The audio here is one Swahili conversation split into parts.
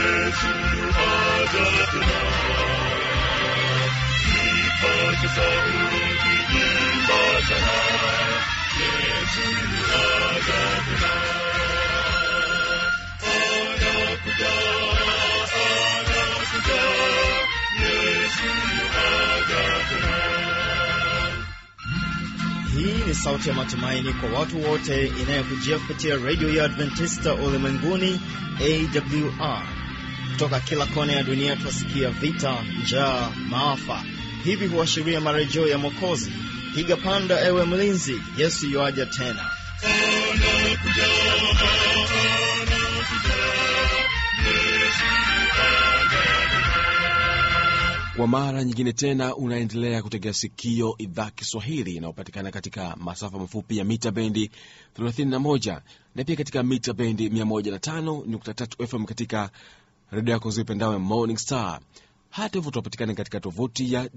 Yesu aja tena. Ipate sauti imba sana, Yesu aja tena. Anakuja, anakuja, Yesu aja tena. Hii ni sauti ya matumaini kwa watu wote inayokujia kupitia redio ya Adventista ulimwenguni AWR. Kutoka kila kona ya dunia twasikia vita, njaa, maafa. Hivi huashiria marejeo ya Mwokozi. Piga panda, ewe mlinzi, Yesu yuaja tena. Anakuja, anakuja, Yesu aja Kwa mara nyingine tena unaendelea kutegea sikio idhaa Kiswahili inayopatikana katika masafa mafupi ya mita bendi 31 na pia katika mita bendi 105.3 FM katika redio yako zipendawe Morning Star. Hata hivyo tunapatikana katika tovuti ya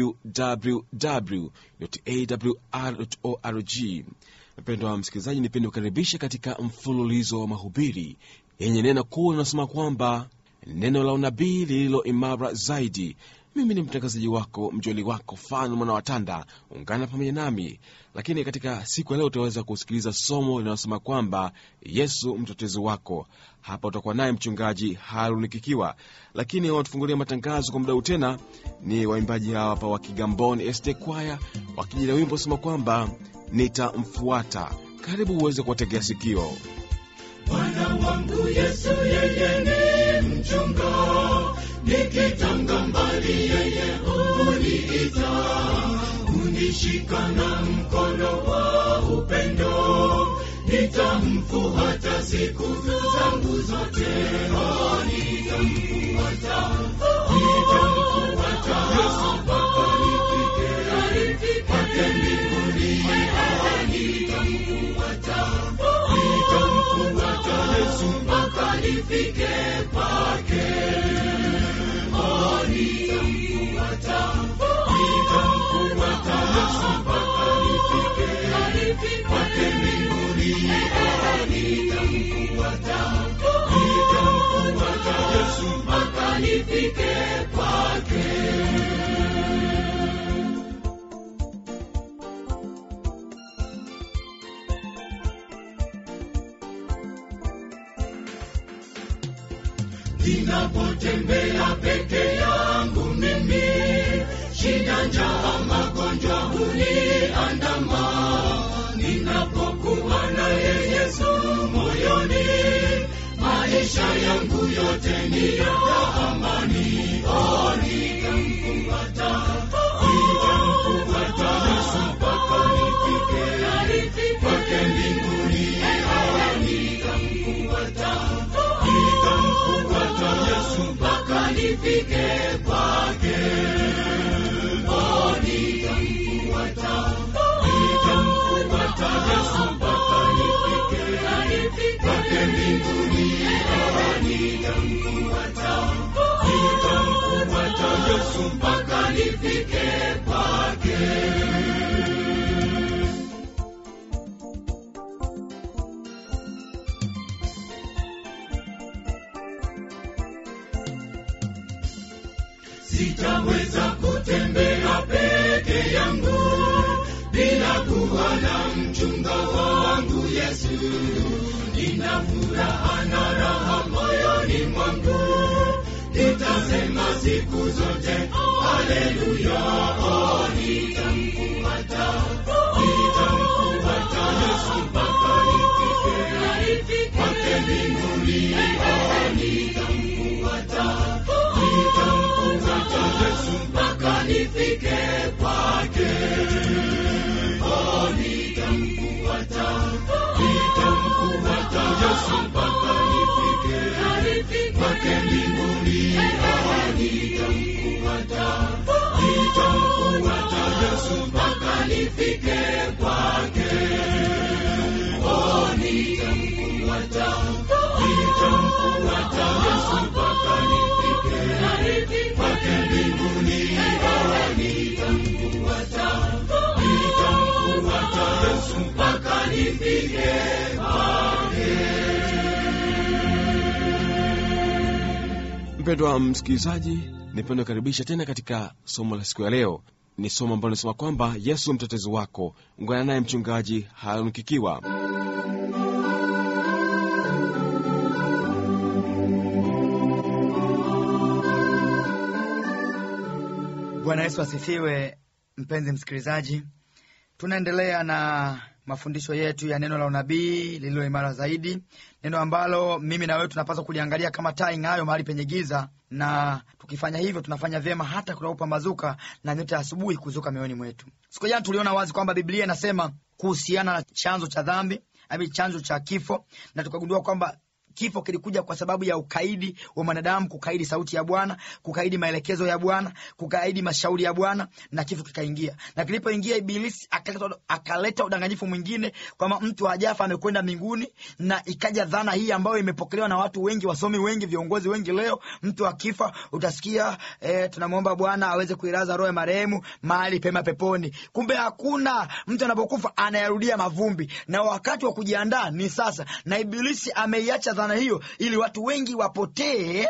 www.awr.org. Mpendwa wa msikilizaji, nipende kukaribisha katika mfululizo wa mahubiri yenye neno kuu linasema kwamba neno la unabii lililo imara zaidi. Mimi ni mtangazaji wako mjoli wako Fan mwana watanda, ungana pamoja nami. Lakini katika siku ya leo utaweza kusikiliza somo linalosema kwamba Yesu mtetezi wako. Hapa utakuwa naye mchungaji Haruni Kikiwa, lakini wanatufungulia matangazo kwa muda huu tena ni waimbaji hawa hapa wa Kigamboni ST Kwaya wakijila wimbo sema kwamba nitamfuata. Karibu uweze kuwategea sikio. Bwana wangu Yesu yeye ni mchunga, nikitanga mbali yeye huniita, hunishika na mkono wa upendo, nitamfuata siku zangu zote, oh, nitamfuata, nitamfuata Yesu mpaka nifike kwake mbinguni, oh, nitamfuata nitamfuata Yesu mpaka nifike kwake. Oh, nitamfuata, nitamfuata Yesu mpaka nifike kwake mbinguni. Oh, nitamfuata, nitamfuata Yesu mpaka nifike kwake. ninapotembea peke yangu mimi, shida, njaa, magonjwa huniandama. Ninapokuwa naye Yesu moyoni, maisha yangu yote ni ya amani. Oh, nitamfuata, nitamfuata Yesu mpaka nifike kwake mbinguni. Oh, nitamfuata nitamfuata Yesu mpaka nifike kwake. Oh, nitamfuata, nitamfuata Yesu mpaka nifike kwake mbinguni. Oh, nitamfuata, nitamfuata Yesu mpaka nifike kwake. sitaweza kutembea peke yangu bila kuwa na mchunga wangu Yesu. Nina furaha na raha moyoni mwangu, nitasema siku zote haleluya. Oh, nitamfuata, nitamfuata Yesu mpaka nifike kwake mbinguni. Oh, nitamfuata nitamfuata Yesu mpaka nifike kwake. Oh, nitamfuata, nitamfuata Yesu mpaka nifike kwake mbinguni. Oh, nitamfuata, nitamfuata Yesu mpaka nifike kwake. Oh, nitamfuata, nitamfuata Yesu mpaka nifike kwake mbinguni. Oh, nitamfuata, nitamfuata Yesu mpaka nifike kwake. mpendwa msikilizaji nipenda kukaribisha tena katika somo la siku ya leo ni somo ambalo linasema kwamba yesu mtetezi wako ungana naye mchungaji hanukikiwa bwana yesu asifiwe mpenzi msikilizaji tunaendelea na mafundisho yetu ya neno la unabii lililo imara zaidi neno ambalo mimi na wewe tunapaswa kuliangalia kama taa ing'ayo mahali penye giza na tukifanya hivyo tunafanya vyema hata kunapopambazuka na nyota ya asubuhi kuzuka mioyoni mwetu siku jana tuliona wazi kwamba biblia inasema kuhusiana na chanzo cha dhambi ami chanzo cha kifo na tukagundua kwamba kifo kilikuja kwa sababu ya ukaidi wa mwanadamu kukaidi sauti ya bwana kukaidi maelekezo ya bwana kukaidi mashauri ya bwana na kifo kikaingia na kilipoingia ibilisi akaleta, akaleta udanganyifu mwingine kwamba mtu hajafa amekwenda mbinguni na ikaja dhana hii ambayo imepokelewa na watu wengi wasomi wengi viongozi wengi leo mtu akifa utasikia eh, tunamwomba bwana aweze kuiraza roho ya marehemu mahali pema peponi kumbe hakuna mtu anapokufa anayarudia mavumbi na wakati wa kujiandaa ni sasa na ibilisi ameiacha dhana hiyo ili watu wengi wapotee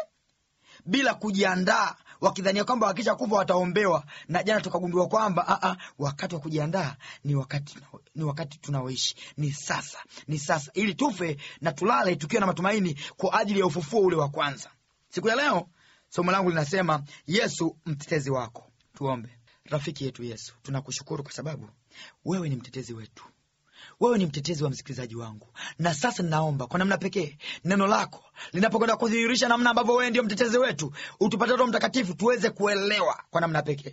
bila kujiandaa wakidhania kwamba wakisha kufa wataombewa na jana tukagundua kwamba aa, wakati wa kujiandaa ni wakati ni wakati tunaoishi ni sasa ni sasa ili tufe na tulale tukiwa na matumaini kwa ajili ya ufufuo ule wa kwanza siku ya leo somo langu linasema yesu mtetezi wako tuombe rafiki yetu yesu tunakushukuru kwa sababu wewe ni mtetezi wetu wewe ni mtetezi wa msikilizaji wangu na sasa ninaomba kwa namna pekee neno lako linapokwenda kudhihirisha namna ambavyo wewe ndio mtetezi wetu utupate roho mtakatifu tuweze kuelewa kwa namna pekee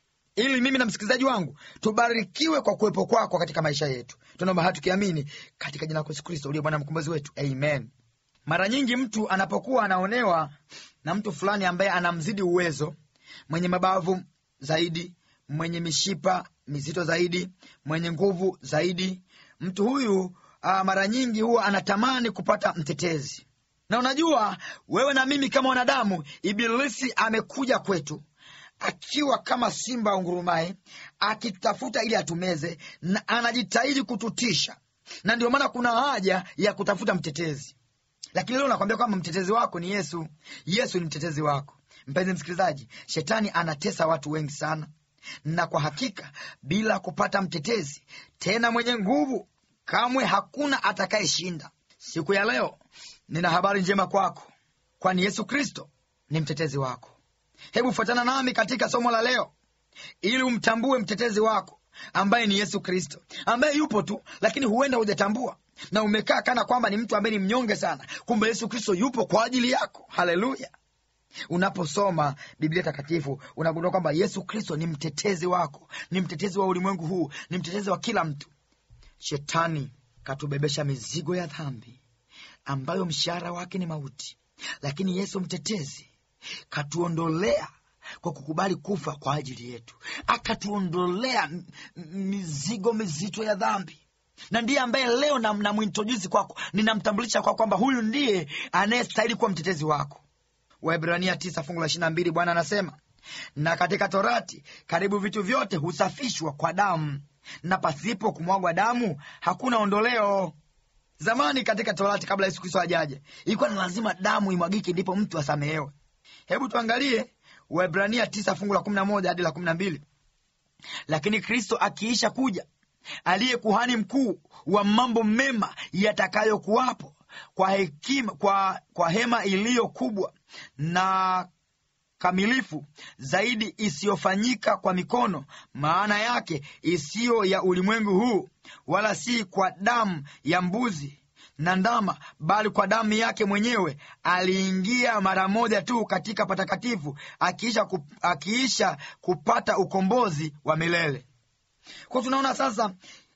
ili mimi na msikilizaji wangu tubarikiwe kwa kuwepo kwako katika maisha yetu tunaomba haya tukiamini katika jina lako yesu kristo uliye bwana mkombozi wetu amen mara nyingi mtu anapokuwa anaonewa na mtu fulani ambaye anamzidi uwezo mwenye mabavu zaidi mwenye mishipa mizito zaidi mwenye nguvu zaidi mtu huyu uh, mara nyingi huwa anatamani kupata mtetezi na unajua wewe na mimi kama wanadamu ibilisi amekuja kwetu akiwa kama simba ungurumaye akitafuta ili atumeze na anajitahidi kututisha na ndio maana kuna haja ya kutafuta mtetezi lakini leo nakwambia kwamba mtetezi wako ni yesu yesu ni mtetezi wako mpenzi msikilizaji shetani anatesa watu wengi sana na kwa hakika bila kupata mtetezi tena mwenye nguvu kamwe hakuna atakayeshinda siku ya leo nina habari njema kwako kwani yesu kristo ni mtetezi wako hebu fuatana nami katika somo la leo ili umtambue mtetezi wako ambaye ni yesu kristo ambaye yupo tu lakini huenda hujatambua na umekaa kana kwamba ni mtu ambaye ni mnyonge sana kumbe yesu kristo yupo kwa ajili yako haleluya unaposoma biblia takatifu unagundua kwamba yesu kristo ni mtetezi wako ni mtetezi wa ulimwengu huu ni mtetezi wa kila mtu shetani katubebesha mizigo ya dhambi ambayo mshahara wake ni mauti lakini yesu mtetezi katuondolea kwa kukubali kufa kwa ajili yetu akatuondolea m- m- mizigo mizito ya dhambi na ndiye ambaye leo namwintrodusi kwako ninamtambulisha kwako kwamba huyu ndiye anayestahili kuwa mtetezi wako waibrania tisa fungu la ishiri mbili bwana anasema na katika torati karibu vitu vyote husafishwa kwa damu na pasipo kumwagwa damu hakuna ondoleo zamani katika torati kabla yesu kristo ajaje ilikuwa ni lazima damu imwagike ndipo mtu asamehewe hebu tuangalie waibrania tisa fungu la kumi na moja hadi la kumi na mbili lakini kristo akiisha kuja aliye kuhani mkuu wa mambo mema yatakayokuwapo kwa hekima kwa, kwa hema iliyo kubwa na kamilifu zaidi isiyofanyika kwa mikono maana yake isiyo ya ulimwengu huu wala si kwa damu ya mbuzi na ndama bali kwa damu yake mwenyewe aliingia mara moja tu katika patakatifu akiisha, kup, akiisha kupata ukombozi wa milele kwa tunaona sasa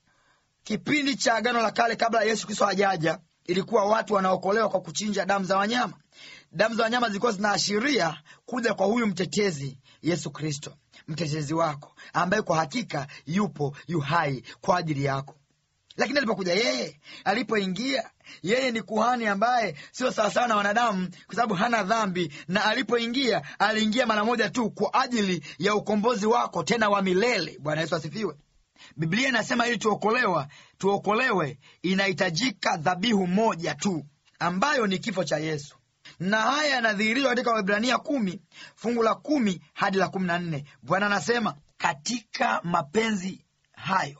kipindi cha agano la kale kabla ya yesu kristo hajaja ilikuwa watu wanaokolewa kwa kuchinja damu za wanyama damu za wanyama zilikuwa zinaashiria kuja kwa huyu mtetezi yesu kristo mtetezi wako ambaye kwa hakika yupo yu hai kwa ajili yako lakini alipokuja yeye alipoingia yeye ni kuhani ambaye sio sawasawa na wanadamu kwa sababu hana dhambi na alipoingia aliingia mara moja tu kwa ajili ya ukombozi wako tena wa milele bwana yesu asifiwe biblia inasema ili tuokolewa tuokolewe inahitajika dhabihu moja tu ambayo ni kifo cha yesu na haya yanadhihirishwa katika Waebrania kumi fungu la kumi hadi la kumi na nne. Bwana anasema katika mapenzi hayo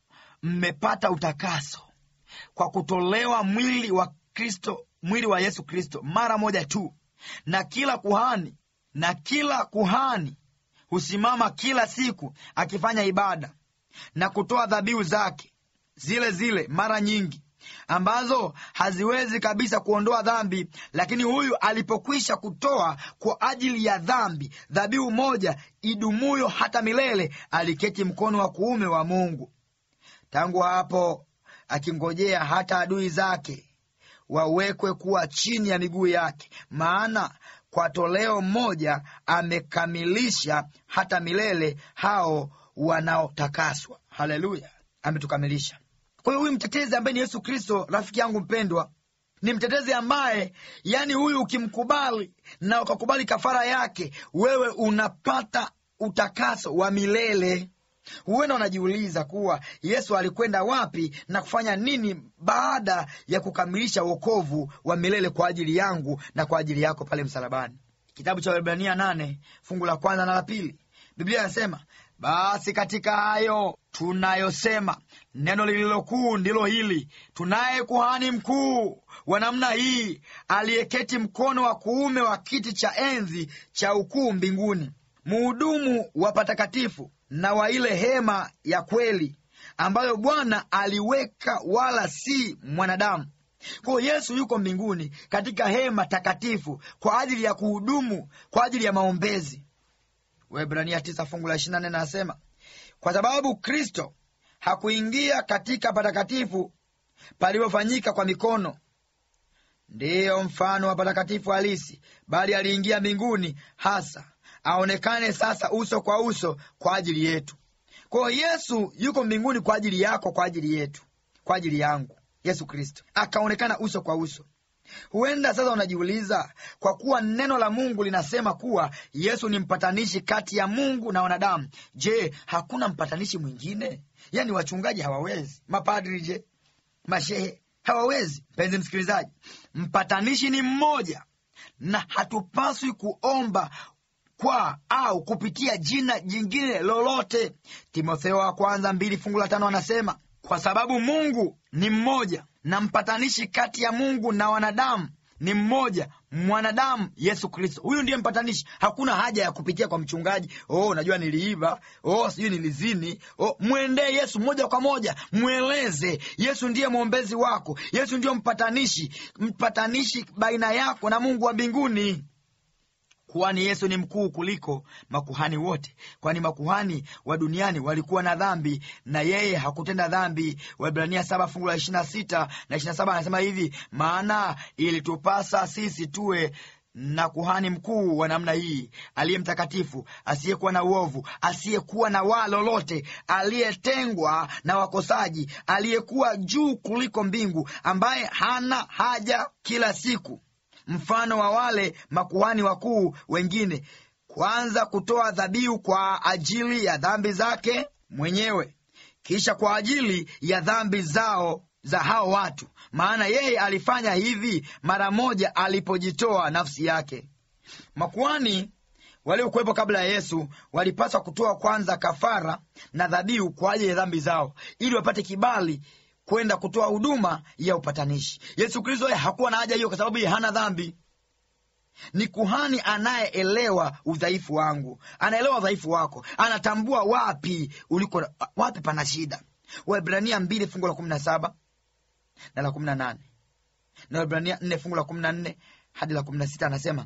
mmepata utakaso kwa kutolewa mwili wa Kristo, mwili wa Yesu Kristo mara moja tu, na kila kuhani na kila kuhani husimama kila siku akifanya ibada na kutoa dhabihu zake zile zile mara nyingi ambazo haziwezi kabisa kuondoa dhambi. Lakini huyu alipokwisha kutoa kwa ajili ya dhambi dhabihu moja idumuyo hata milele, aliketi mkono wa kuume wa Mungu. Tangu hapo akingojea hata adui zake wawekwe kuwa chini ya miguu yake. Maana kwa toleo moja amekamilisha hata milele hao wanaotakaswa. Haleluya, ametukamilisha. Kwa hiyo huyu mtetezi ambaye ni Yesu Kristo, rafiki yangu mpendwa, ni mtetezi ambaye, yani huyu ukimkubali na ukakubali kafara yake, wewe unapata utakaso wa milele. Huenda unajiuliza kuwa Yesu alikwenda wapi na kufanya nini baada ya kukamilisha wokovu wa milele kwa ajili yangu na kwa ajili yako pale msalabani. Kitabu cha Waebrania nane fungu la kwanza na la pili, Biblia inasema basi katika hayo tunayosema, neno lililokuu ndilo hili, tunaye kuhani mkuu wa namna hii, aliyeketi mkono wa kuume wa kiti cha enzi cha ukuu mbinguni, muhudumu wa patakatifu na wa ile hema ya kweli ambayo Bwana aliweka, wala si mwanadamu. Kwa hiyo Yesu yuko mbinguni katika hema takatifu kwa ajili ya kuhudumu, kwa ajili ya maombezi. Waebrania tisa fungu la ishirini na nne anasema kwa sababu Kristo hakuingia katika patakatifu palipofanyika kwa mikono, ndiyo mfano wa patakatifu halisi, bali aliingia mbinguni hasa aonekane sasa uso kwa uso kwa ajili yetu. Kwa hiyo Yesu yuko mbinguni kwa ajili yako, kwa ajili yetu, kwa ajili yangu. Yesu Kristo akaonekana uso kwa uso. Huenda sasa unajiuliza, kwa kuwa neno la Mungu linasema kuwa Yesu ni mpatanishi kati ya Mungu na wanadamu, je, hakuna mpatanishi mwingine? Yaani wachungaji hawawezi, mapadri je, mashehe hawawezi? Mpenzi msikilizaji, mpatanishi ni mmoja, na hatupaswi kuomba kwa au kupitia jina jingine lolote. Timotheo wa kwanza mbili fungu la tano anasema kwa sababu Mungu ni mmoja na mpatanishi kati ya Mungu na wanadamu ni mmoja, mwanadamu Yesu Kristo. Huyu ndiye mpatanishi. Hakuna haja ya kupitia kwa mchungaji. Oh, najua niliiba, oh, sijui nilizini. Oh, mwendee Yesu moja kwa moja, mweleze Yesu ndiye mwombezi wako. Yesu ndiyo mpatanishi, mpatanishi baina yako na Mungu wa mbinguni. Kuhani Yesu ni mkuu kuliko makuhani wote, kwani makuhani wa duniani walikuwa na dhambi na yeye hakutenda dhambi. Waebrania saba fungu la ishirini na sita na ishirini na saba anasema hivi, maana ilitupasa sisi tuwe na kuhani mkuu wa namna hii, aliye mtakatifu, asiyekuwa na uovu, asiyekuwa na waa lolote, aliyetengwa na wakosaji, aliyekuwa juu kuliko mbingu, ambaye hana haja kila siku mfano wa wale makuhani wakuu wengine, kwanza kutoa dhabihu kwa ajili ya dhambi zake mwenyewe, kisha kwa ajili ya dhambi zao za hao watu. Maana yeye alifanya hivi mara moja alipojitoa nafsi yake. Makuhani waliokuwepo kabla ya Yesu walipaswa kutoa kwanza kafara na dhabihu kwa ajili ya dhambi zao, ili wapate kibali kwenda kutoa huduma ya upatanishi. Yesu Kristo yeye hakuwa na haja hiyo, kwa sababu yeye hana dhambi. Ni kuhani anayeelewa udhaifu wangu, anaelewa udhaifu wako, anatambua wapi uliko, wapi pana shida. Waebrania mbili fungu la kumi na saba na la kumi na nane na Waebrania nne fungu la kumi na nne hadi la kumi na sita anasema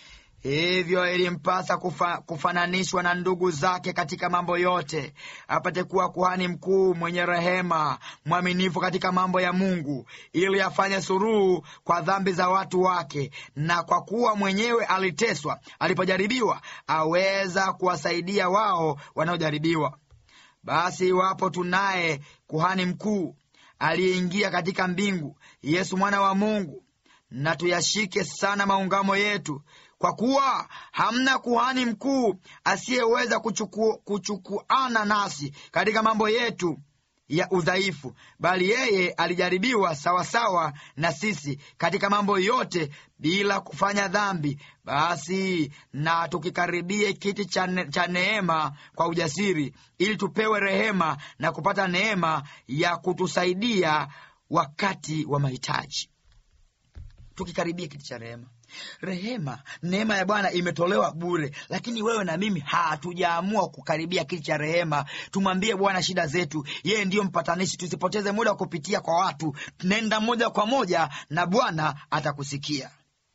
hivyo ilimpasa kufa, kufananishwa na ndugu zake katika mambo yote, apate kuwa kuhani mkuu mwenye rehema, mwaminifu katika mambo ya Mungu, ili afanye suruhu kwa dhambi za watu wake, na kwa kuwa mwenyewe aliteswa alipojaribiwa, aweza kuwasaidia wao wanaojaribiwa. Basi iwapo tunaye kuhani mkuu aliyeingia katika mbingu, Yesu mwana wa Mungu, na tuyashike sana maungamo yetu kwa kuwa hamna kuhani mkuu asiyeweza kuchuku, kuchukuana nasi katika mambo yetu ya udhaifu, bali yeye alijaribiwa sawasawa na sisi katika mambo yote, bila kufanya dhambi. Basi na tukikaribie kiti cha ne- cha neema kwa ujasiri, ili tupewe rehema na kupata neema ya kutusaidia wakati wa mahitaji. Tukikaribia kiti cha rehema rehema neema ya bwana imetolewa bure lakini wewe na mimi hatujaamua kukaribia kiti cha rehema tumwambie bwana shida zetu yeye ndiyo mpatanishi tusipoteze muda wa kupitia kwa watu nenda moja kwa moja na bwana atakusikia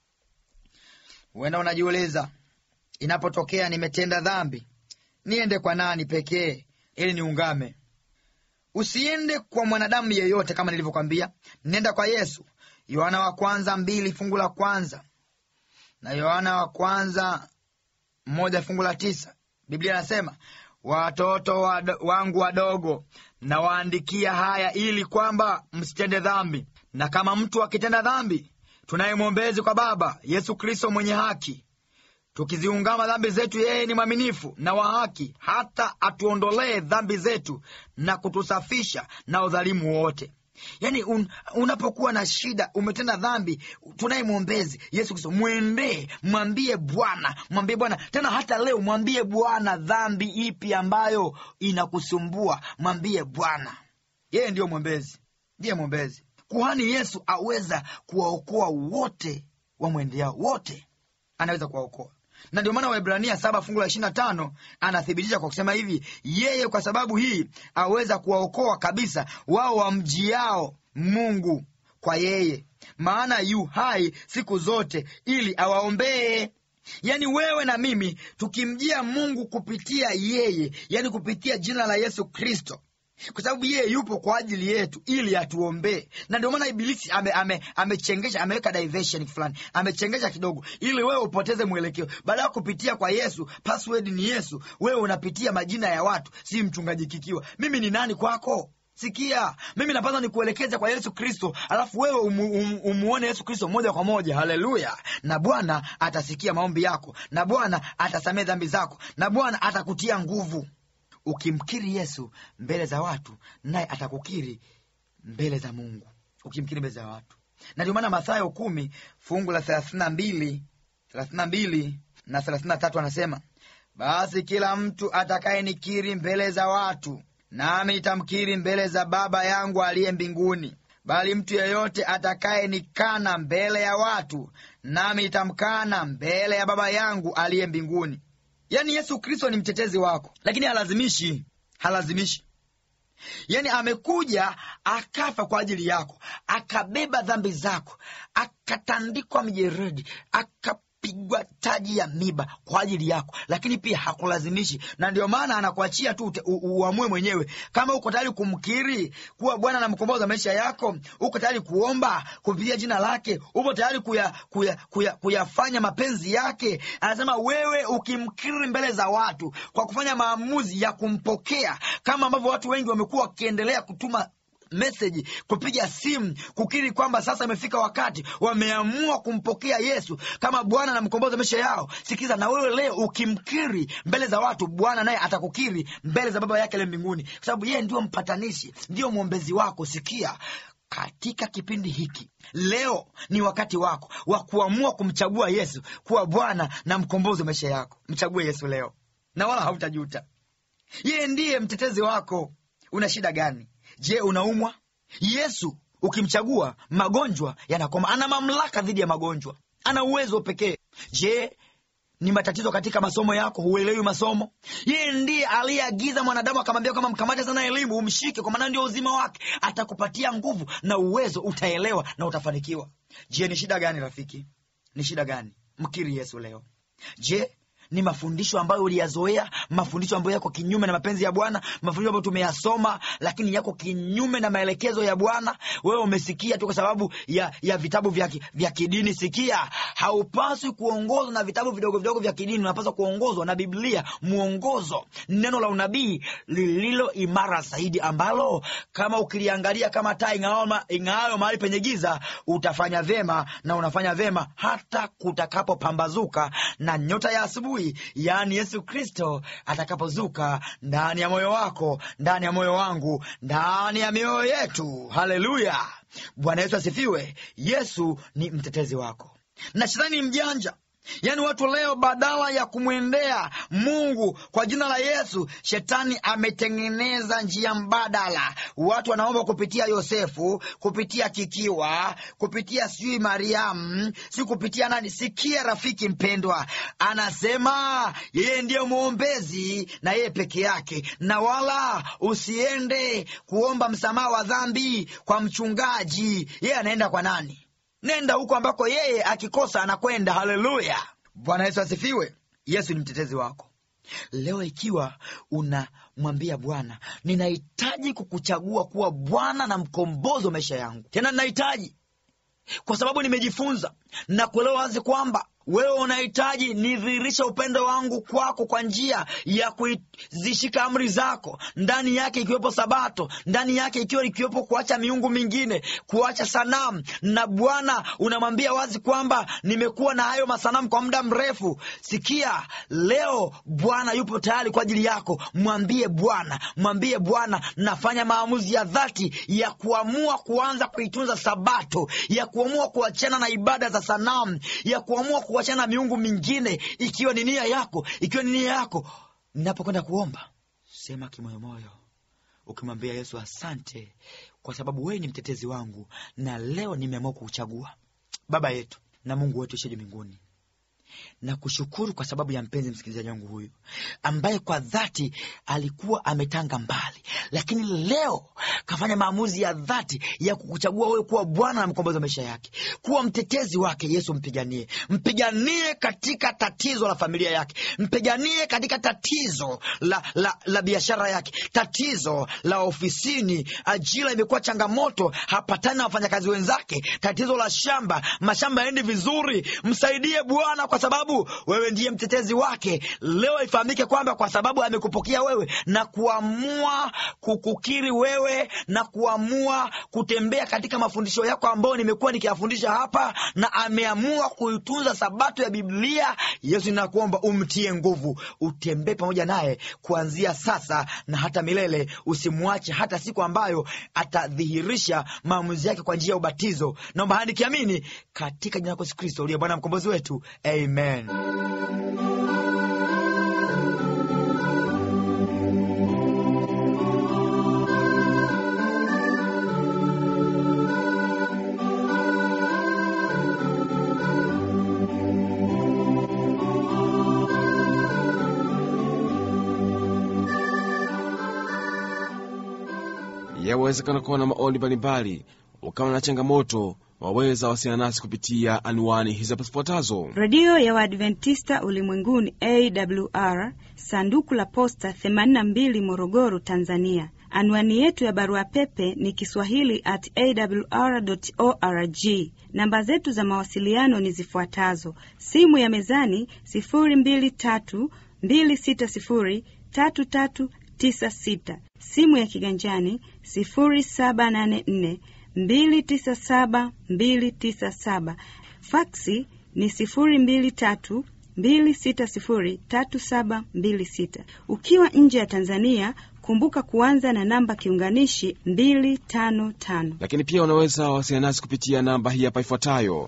huenda unajiuliza inapotokea nimetenda dhambi niende kwa nani pekee ili niungame usiende kwa mwanadamu yeyote kama nilivyokwambia nenda kwa yesu yohana wa kwanza mbili fungu la kwanza na yohana wa kwanza moja fungu la tisa biblia anasema watoto wado, wangu wadogo nawaandikia haya ili kwamba msitende dhambi na kama mtu akitenda dhambi tunaye mwombezi kwa baba yesu kristo mwenye haki tukiziungama dhambi zetu yeye ni mwaminifu na wa haki hata atuondolee dhambi zetu na kutusafisha na udhalimu wote yaani un, unapokuwa na shida umetenda dhambi tunaye mwombezi yesu kristo mwendee mwambie bwana mwambie bwana tena hata leo mwambie bwana dhambi ipi ambayo inakusumbua mwambie bwana yeye ndiyo mwombezi ndiye mwombezi kuhani yesu aweza kuwaokoa wote wamwendeao wote anaweza kuwaokoa na ndio maana waibrania saba fungu la ishiri na tano anathibitisha kwa kusema hivi yeye kwa sababu hii aweza kuwaokoa kabisa wao wamjiao mungu kwa yeye maana yu hai siku zote ili awaombee yaani wewe na mimi tukimjia mungu kupitia yeye yaani kupitia jina la yesu kristo kwa sababu yeye yupo kwa ajili yetu ili atuombee na ndio maana ibilisi amechengesha ame, ame ameweka diversion fulani amechengesha kidogo ili wewe upoteze mwelekeo baada ya kupitia kwa yesu password ni yesu wewe unapitia majina ya watu si mchungaji kikiwa mimi ni nani kwako sikia mimi napaswa nikuelekeze kwa yesu kristo alafu wewe umu, um, umuone yesu kristo moja kwa moja haleluya na bwana atasikia maombi yako na bwana atasamee dhambi zako na bwana atakutia nguvu ukimkiri yesu mbele za watu naye atakukiri mbele za mungu ukimkiri mbele za watu na ndio maana mathayo kumi fungu la thelathina mbili thelathina mbili na thelathina tatu anasema basi kila mtu atakayenikiri mbele za watu nami nitamkiri mbele za baba yangu aliye mbinguni bali mtu yeyote atakayenikana mbele ya watu nami nitamkana mbele ya baba yangu aliye mbinguni yaani yesu kristo ni mtetezi wako lakini halazimishi halazimishi yaani amekuja akafa kwa ajili yako akabeba dhambi zako akatandikwa mjeredi akapigwa taji ya miba kwa ajili yako lakini pia hakulazimishi na ndio maana anakuachia tu ute- u- uamue mwenyewe kama uko tayari kumkiri kuwa bwana na mkombozi wa maisha yako uko tayari kuomba kupitia jina lake upo tayari kuya, kuya, kuya, kuyafanya mapenzi yake anasema wewe ukimkiri mbele za watu kwa kufanya maamuzi ya kumpokea kama ambavyo watu wengi wamekuwa wakiendelea kutuma meseji kupiga simu kukiri kwamba sasa imefika wakati wameamua kumpokea yesu kama bwana na mkombozi wa maisha yao sikiza na wewe leo ukimkiri mbele za watu bwana naye atakukiri mbele za baba yake le mbinguni kwa sababu yeye ndio mpatanishi ndio mwombezi wako sikia katika kipindi hiki leo ni wakati wako wa kuamua kumchagua yesu kuwa bwana na mkombozi wa maisha yako mchague yesu leo na wala hautajuta yeye ndiye mtetezi wako una shida gani je unaumwa yesu ukimchagua magonjwa yanakoma ana mamlaka dhidi ya magonjwa ana uwezo pekee je ni matatizo katika masomo yako huelewi masomo yeye ndiye aliyeagiza mwanadamu akamwambia kama mkamate sana elimu umshike kwa maana ndio uzima wake atakupatia nguvu na uwezo utaelewa na utafanikiwa je ni shida gani rafiki ni shida gani mkiri yesu leo je ni mafundisho ambayo uliyazoea mafundisho ambayo yako kinyume na mapenzi ya bwana mafundisho ambayo tumeyasoma lakini yako kinyume na maelekezo ya bwana wewe umesikia tu kwa sababu ya, ya vitabu vya, ki- vya kidini sikia haupaswi kuongozwa na vitabu vidogo vidogo vya kidini unapaswa kuongozwa na biblia mwongozo neno la unabii lililo imara zaidi ambalo kama ukiliangalia kama taa ing'aayo ma- ing'aayo mahali penye giza utafanya vyema na unafanya vyema hata kutakapopambazuka na nyota ya asubuhi adui yaani yesu kristo atakapozuka ndani ya moyo wako ndani ya moyo wangu ndani ya mioyo yetu haleluya bwana yesu asifiwe yesu ni mtetezi wako na shetani ni mjanja yaani watu leo badala ya kumwendea mungu kwa jina la yesu shetani ametengeneza njia mbadala watu wanaomba kupitia yosefu kupitia kikiwa kupitia sijui mariamu si kupitia nani sikia rafiki mpendwa anasema yeye ndiye mwombezi na yeye peke yake na wala usiende kuomba msamaha wa dhambi kwa mchungaji yeye anaenda kwa nani nenda huko ambako yeye akikosa anakwenda haleluya bwana yesu asifiwe yesu ni mtetezi wako leo ikiwa unamwambia bwana ninahitaji kukuchagua kuwa bwana na mkombozi wa maisha yangu tena ninahitaji kwa sababu nimejifunza na kuelewa wazi kwamba wewe unahitaji nidhihirisha upendo wangu kwako kwa njia ya kuzishika amri zako ndani yake ikiwepo sabato ndani yake ikiwa ikiwepo kuacha miungu mingine kuacha sanamu na bwana unamwambia wazi kwamba nimekuwa na hayo masanamu kwa muda mrefu sikia leo bwana yupo tayari kwa ajili yako mwambie bwana mwambie bwana nafanya maamuzi ya dhati ya kuamua kuanza kuitunza sabato ya kuamua kuachana na ibada za sanamu ya kuamua kuachana na miungu mingine ikiwa ni nia yako ikiwa ni nia yako ninapokwenda kuomba sema kimoyomoyo ukimwambia yesu asante kwa sababu wewe ni mtetezi wangu na leo nimeamua kuuchagua baba yetu na mungu wetu isheje mbinguni na kushukuru kwa sababu ya mpenzi msikilizaji wangu huyu ambaye kwa dhati alikuwa ametanga mbali lakini leo kafanya maamuzi ya dhati ya kukuchagua wewe kuwa bwana na mkombozi wa maisha yake kuwa mtetezi wake yesu mpiganie mpiganie katika tatizo la familia yake mpiganie katika tatizo la, la, la biashara yake tatizo la ofisini ajira imekuwa changamoto hapatani na wafanyakazi wenzake tatizo la shamba mashamba yaendi vizuri msaidie bwana kwa sababu wewe ndiye mtetezi wake leo ifahamike kwamba kwa sababu amekupokea wewe na kuamua kukukiri wewe na kuamua kutembea katika mafundisho yako ambayo nimekuwa nikiyafundisha hapa na ameamua kuitunza sabato ya biblia yesu ninakuomba umtie nguvu utembee pamoja naye kuanzia sasa na hata milele usimwache hata siku ambayo atadhihirisha maamuzi yake kwa njia ya ubatizo naomba haya nikiamini katika jina lako yesu kristo uliye bwana mkombozi wetu amen yawezekana kuwa na maoni mbalimbali ukawa na changamoto waweza wasiliana nasi kupitia anwani hizi hapa zifuatazo redio ya waadventista ulimwenguni awr sanduku la posta 82 morogoro tanzania anwani yetu ya barua pepe ni kiswahili at awr org namba zetu za mawasiliano ni zifuatazo simu ya mezani 223 260 3396 simu ya kiganjani 0784 297 297 faksi ni 023 260 3726 ukiwa nje ya tanzania kumbuka kuanza na namba kiunganishi 255 lakini pia unaweza wasiliana nasi kupitia namba hii hapa ifuatayo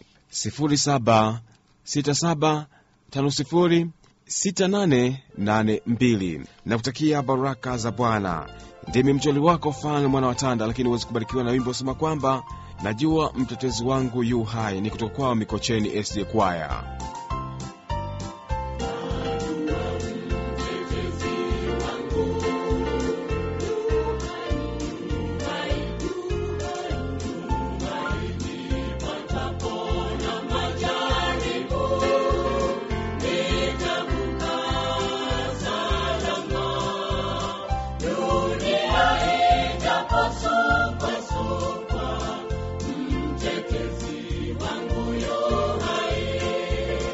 0767506882 na kutakia baraka za bwana ndimi mjoli wako fani mwana wa tanda lakini huwezi kubarikiwa na wimbo usema kwamba najua mtetezi wangu yu hai ni kutoka kwao mikocheni sd kwaya Mtetezi wangu yu hai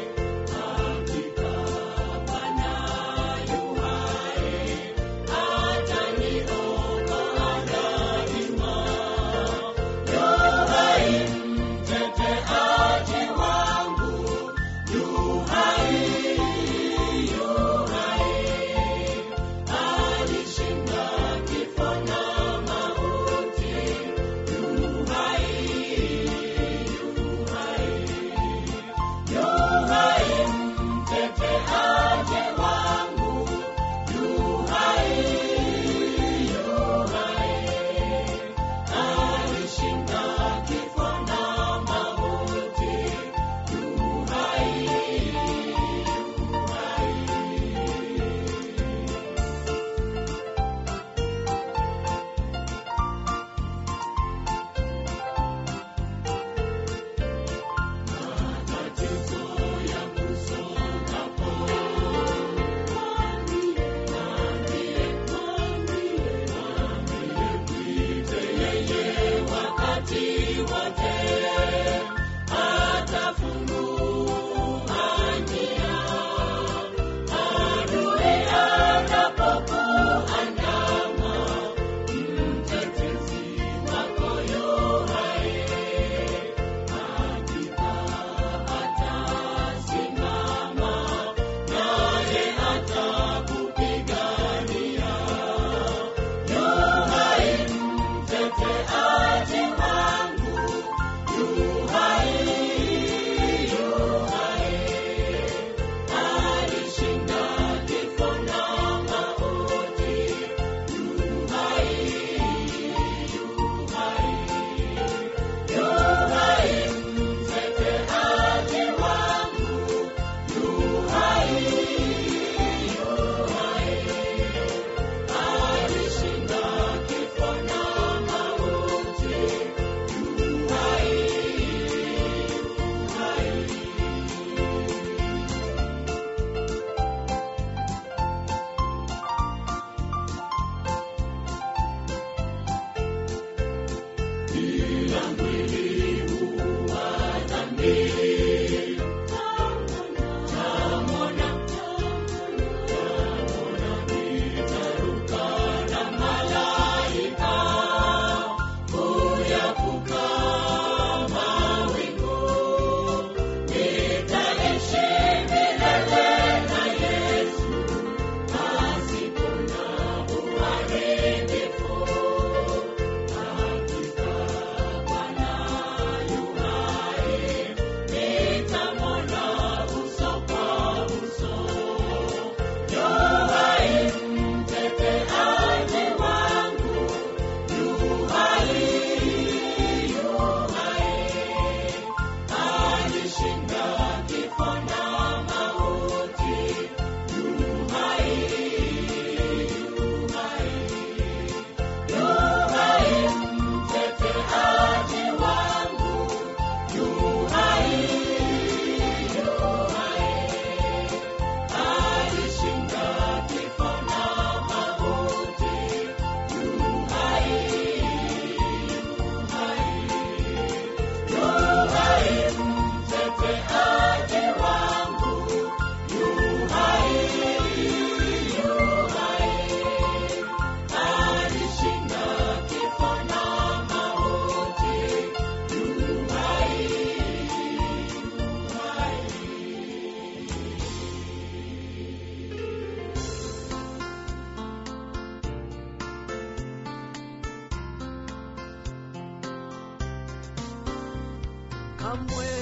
kamwe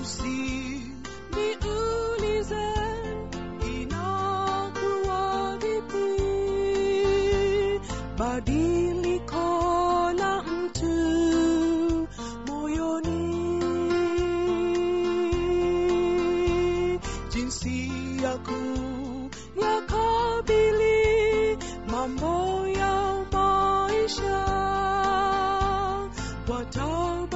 usiniulize inakuwa vipi badiliko la mtu moyoni jinsi ya kuyakabili mambo ya maisha wataba